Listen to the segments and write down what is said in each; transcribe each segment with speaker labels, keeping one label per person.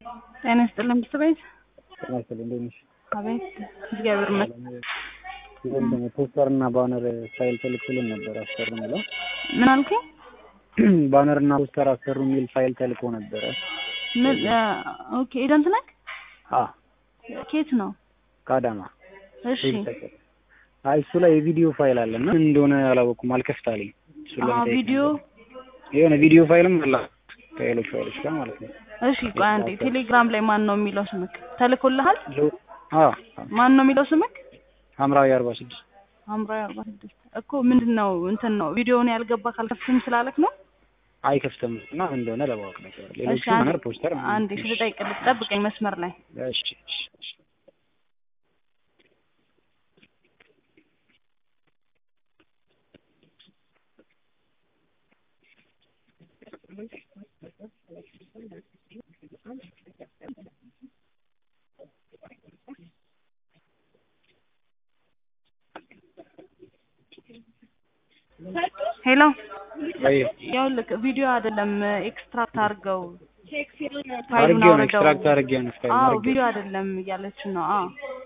Speaker 1: ጤና ይስጥልኝ ብርቱ ቤት።
Speaker 2: ጤና ይስጥልኝ እንዴት ነሽ?
Speaker 1: አቤት እግዚአብሔር ይመስገን።
Speaker 2: ይሄን ደግሞ ፖስተር እና ባነር ፋይል ተልኮልን ነበር አሰሩ የሚለው
Speaker 1: ምን አልከኝ?
Speaker 2: ባነር እና ፖስተር አሰሩ የሚል ፋይል ተልኮ ነበረ።
Speaker 1: ምን ኦኬ ኤጀንት ነህ?
Speaker 2: አ
Speaker 1: ኬት ነው?
Speaker 2: ከአዳማ
Speaker 1: እሺ
Speaker 2: አይ እሱ ላይ የቪዲዮ ፋይል አለ እና ምን እንደሆነ አላወኩም፣ አልከፍታልኝ። እሱ
Speaker 1: አ
Speaker 2: ለመጠየቅ
Speaker 1: ቪዲዮ
Speaker 2: ነበር። የሆነ ቪዲዮ ፋይልም አለ ከሌሎች ፋይሎች ጋር ማለት ነው።
Speaker 1: እሺ ቆይ አንዴ ቴሌግራም ላይ ማን ነው የሚለው ስምክ ተልኮልሃል?
Speaker 2: ሎ- አ
Speaker 1: ማን ነው የሚለው ስምክ?
Speaker 2: ሐምራዊ አርባ ስድስት
Speaker 1: ሐምራዊ አርባ ስድስት እኮ ምንድን ነው እንትን ነው ቪዲዮውን ያልገባ ካልከፍትም ስላለክ ነው።
Speaker 2: አይከፍትም እና ምን እንደሆነ ለማወቅ ነበር። ሌሎቹ
Speaker 1: እሺ አንዴ
Speaker 2: ባነር ፖስተር
Speaker 1: አንዴ ልጠይቅልህ፣ ጠብቀኝ መስመር ላይ
Speaker 2: እሺ እሺ እሺ
Speaker 1: ሄሎ
Speaker 2: ወይ
Speaker 1: ይኸውልህ ቪዲዮ አይደለም ኤክስትራክት አድርገው ፋይሉን
Speaker 2: አድርጌው ነው
Speaker 1: አውርደው
Speaker 2: ኤክስትራክት አድርጌው ነው ፋይል
Speaker 1: አዎ
Speaker 2: አድርጌው
Speaker 1: ቪዲዮ አይደለም እያለች ነው አዎ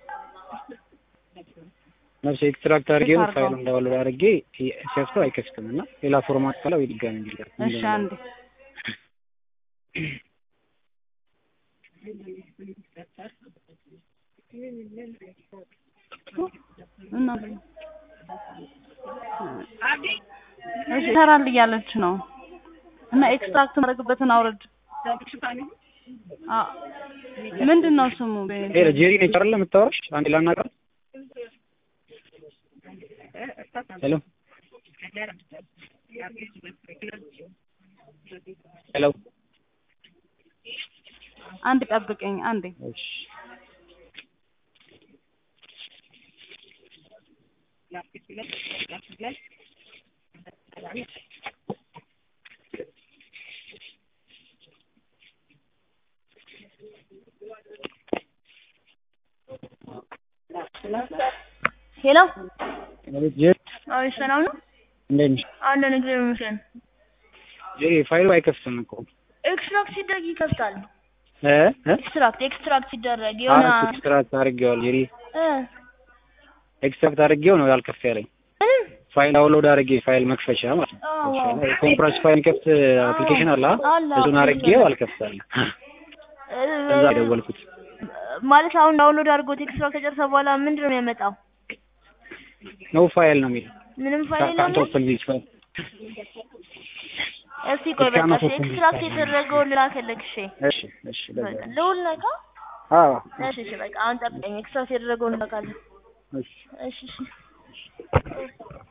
Speaker 2: ነፍሴ ኤክስትራክት አድርጌው ነው
Speaker 1: አድርገው።
Speaker 2: ፋይሉን ዳውንሎድ አድርጌ ሲከፍተው አይከፍትም እና ሌላ ፎርማት ካለ ወይ ድጋሚ እንዲላክ
Speaker 1: እሺ አንዴ እና እሺ ይሰራል እያለች ነው እና ኤክስትራክት ማድረግበትን አውርድ አ ምንድን ነው ስሙ
Speaker 2: ሄሎ ጄሪ ነች አይደል የምታወራሽ? አንዴ ላናግራት። ሄሎ ሄሎ
Speaker 1: አንድ ጠብቀኝ አንዴ
Speaker 2: እሺ
Speaker 3: ሄሎ
Speaker 2: ማለት ጄሪ
Speaker 3: አዎ ሰላም ነው
Speaker 2: እንዴት ነሽ?
Speaker 3: አለን እግዚአብሔር ይመስገን
Speaker 2: ጄሪ ፋይሉ አይከፍትም እኮ
Speaker 3: ኤክስትራክት ሲደረግ ይከፍታል
Speaker 2: እ እ
Speaker 3: ኤክስትራክት ኤክስትራክት ሲደረግ የሆነ
Speaker 2: አዎ ኤክስትራክት አድርጌዋል ጄሪ
Speaker 3: እ
Speaker 2: ኤክስትራክት አድርጌው ነው ያልከፍ ያለኝ
Speaker 3: ምንም
Speaker 2: ፋይል ዳውንሎድ አድርጌ ፋይል መክፈቻ ማለት ነው።
Speaker 3: አዎ
Speaker 2: ኮምፕረስ ፋይል ከፍት አፕሊኬሽን አለ አ?
Speaker 3: አለ።
Speaker 2: እሱን አድርጌው አልከፍታለኝ። እዛ የደወልኩት
Speaker 3: ማለት አሁን ዳውንሎድ አድርጎት ኤክስትራክት ከጨረሰ በኋላ ምንድን ነው የሚያመጣው?
Speaker 2: ኖ ፋይል ነው የሚለው
Speaker 3: ምንም ፋይል
Speaker 2: ካንት
Speaker 3: የለም።
Speaker 2: ኦፕን ዚስ ፋይል
Speaker 3: እስቲ ቆይ በቃ
Speaker 2: እስካሁን
Speaker 3: እሺ፣
Speaker 2: ኦፕን
Speaker 3: ኤክስትራክት
Speaker 2: ዲስክ
Speaker 3: የተደረገውን ልላክልህ። እሺ
Speaker 2: እሺ እሺ ለዛ ነው።
Speaker 3: ልውል ነካ።
Speaker 2: አዎ
Speaker 3: እሺ እሺ በቃ አሁን ጠብቀኝ። ኤክስትራክት የተደረገውን ልላካለሁ።
Speaker 2: እሺ
Speaker 3: እሺ እሺ